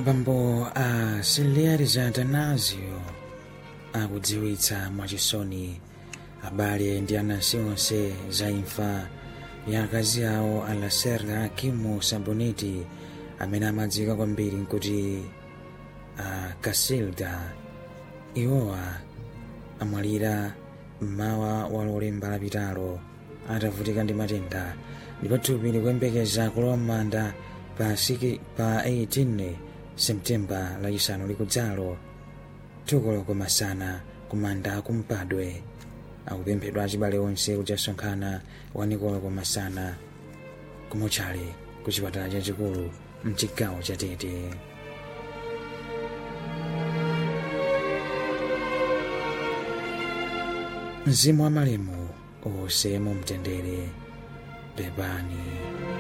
abambo a silieri atanasio akudziwitsa mwachisoni abale ndi anansi onse za imfa ya akazi awo a laserda akimu saboneti amene amadziwika kwambiri nkuti a kasilda iwowa amwalira mmawa wa lolemba lapitalo atavutika ndi matenda ndipo thupi likuyembekeza kulowa m'manda pa 18 septemba lachisanu likudzalo tukoloko masana kumanda kumpadwe akupemphedwa achibale onse kuti asonkhana wanikoloko masana kumuchale ku chipatala chachikulu mchigawo cha tete mzimu wa malemu uwuse mu mtendere pepani